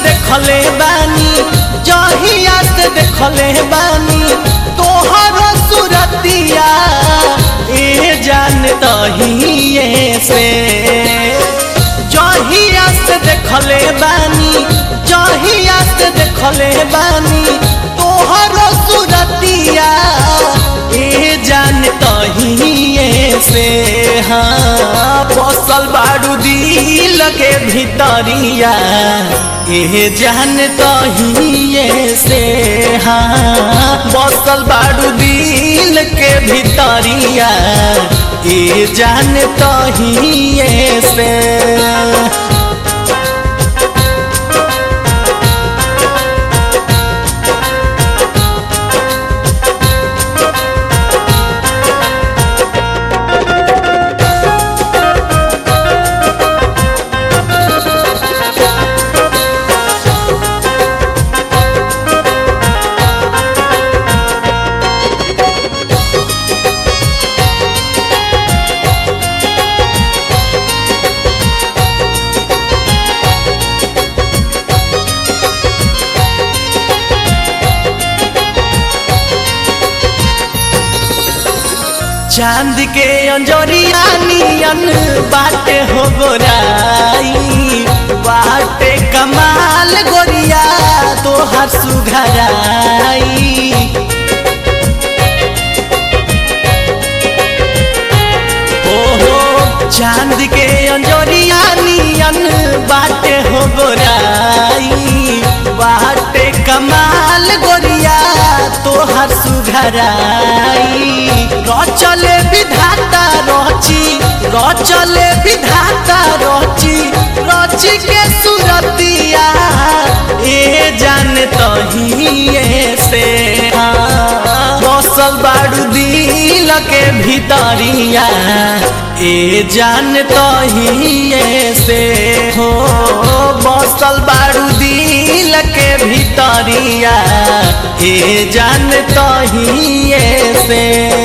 देखले बानी जहिया से देखले बानी तोहर सुरतिया ए जान तहिए से जहिया से देखले बानी जहिया से देखले बानी तोहर सुरतिया ए जान तहिए से हाँ बसल बारू दिल के भीतरिया ए जान तहिए से हाँ बसल बारू दिल के भीतरिया ए जान तहिए से चांद के अंजोरिया नियन बाटे हो गोराई बाटे कमाल गोरिया तोहर सुघराई ओहो चांद के अंजोरिया नियन बाटे हो गोराई बाटे कमाल गोरिया तोहर सुघराई रचले विधाता रची रचले विधाता रची रची के सुरतिया ए जान तहिए से हाँ, बसल बारू दिल के भीतरिया ए जान तहिए से हो बसल बारू दिल के भीतरिया ए जान तहिए से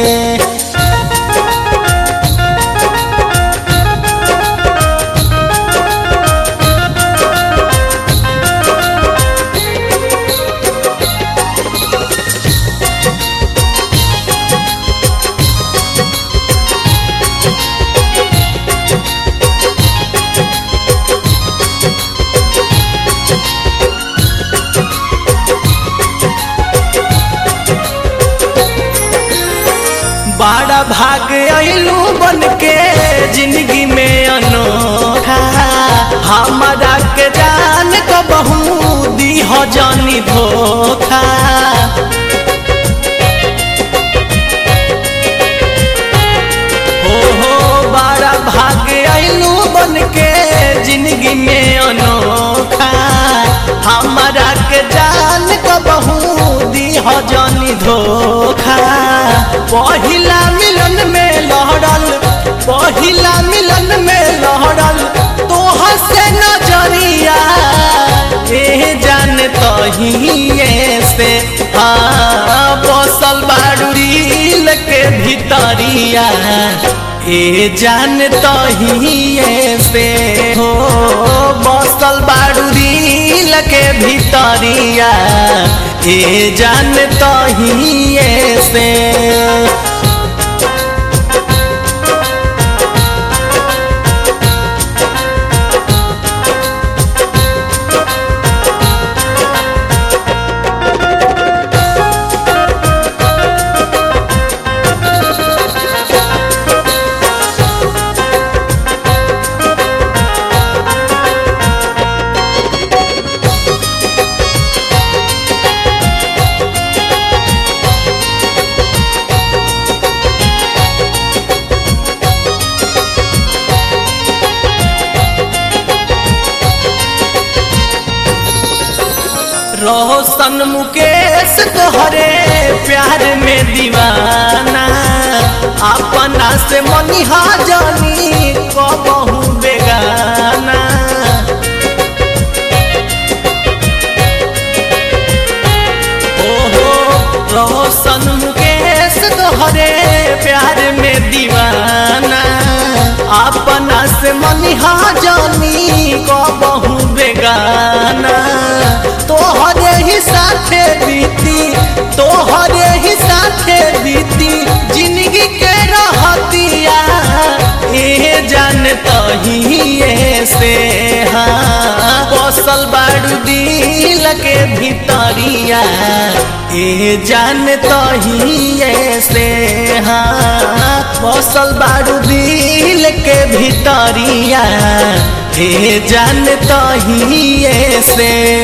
बड़ा भाग अइलू बन के जिंदगी में अनोखा हमारा के जान को बहु दी हो जानी धोखा हो हो बड़ा भाग अइलू बन के जिंदगी में अनोखा हमारा के जान को बहु दी हो जानी धोखा पहिला मिलन में लहरल पहिला मिलन में लहरल तोहर से नजरिया ए जान तहिए से हाँ बसल बारू दिल के भीतरिया ए जान तहिए से हो बसल बारू दिल के भीतरिया ए जान तहिए से रोशन मुकेश तोहरे प्यार में दीवाना अपना से मनिहा जानी कबहू बेगाना ओहो रोशन मुकेश तोहरे प्यार में दीवाना अपना से मनिहा जानी कबहू बेगाना तहिए से हाँ बसल बाड़ू दिल के भितरिया ए जान तहिए से हाँ बसल बाड़ू दिल के भितरिया ए जान तहिए से